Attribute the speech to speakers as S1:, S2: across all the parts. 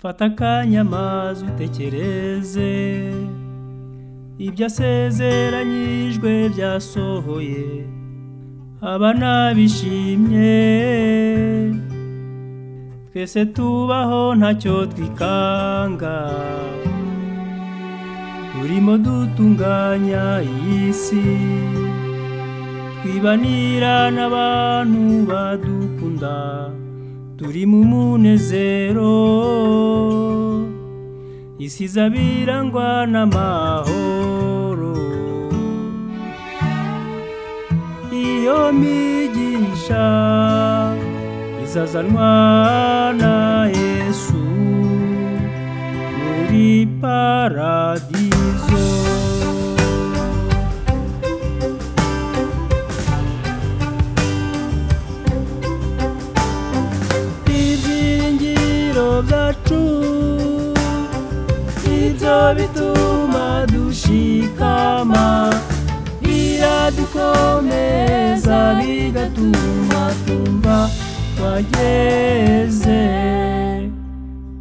S1: fata akanya maze utekereze ibyo asezeranyijwe byasohoye aba nabishimye twese tubaho ntacyo twikanga turimo dutunganya iyi si twibanira n'abantu badukunda turi mu munezero isi zabirangwa n'amahoro iyo mpigisha izazanwa na yesu muri paradizo ibyiringiro byacu nibyo bituma dushikama biradukomeza bigatuma twumva twageze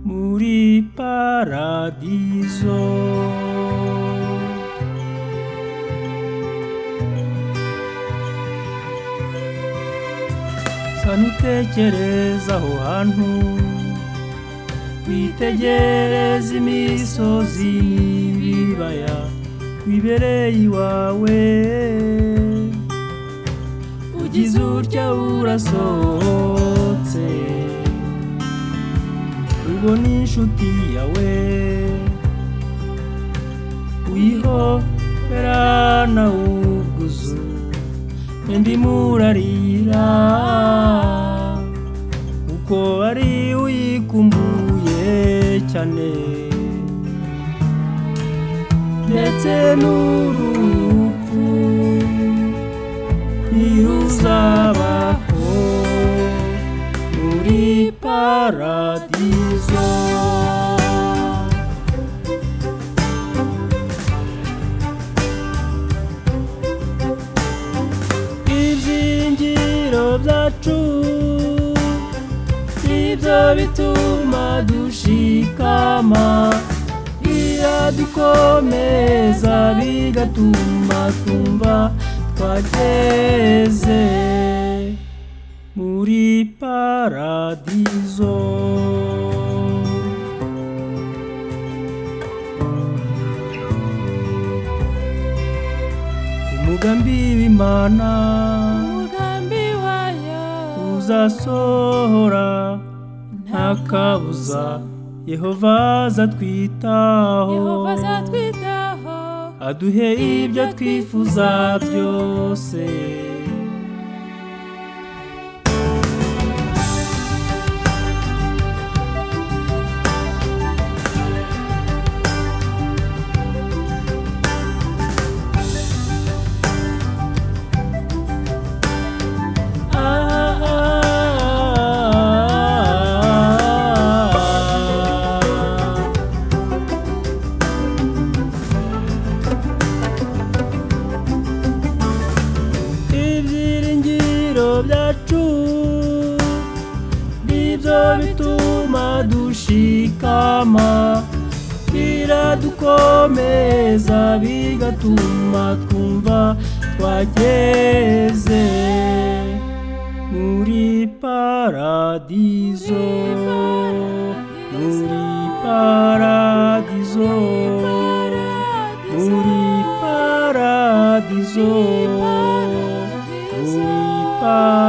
S1: muri paradizo sa nutekereza aho hantu witegereza imisozi n'ibibaya wibereye iwawe ugize utya urasohotse ubona inshuti yawe uyihobera nawe ubwuzu undi murarira kuko ari uyikumbuye cyane ndetse n'urupfu ntiruzabaho muri paradizo ibyingiro byacu nibyo bituma dushikama biradukomeza bigatuma twumva twageze muri paradizo umugambi w'imana
S2: umugambi wayo
S1: uzasohora nta kabuza yehova azatwitaho
S2: yehova azatwitaho
S1: aduhe ibyo twifuza byose ibyiringiro byacu nibyo bituma dushikama biradukomeza bigatuma twumva twageze muri paradizo muri paradizo muri paradizo
S2: Paradizo.
S1: Uri pa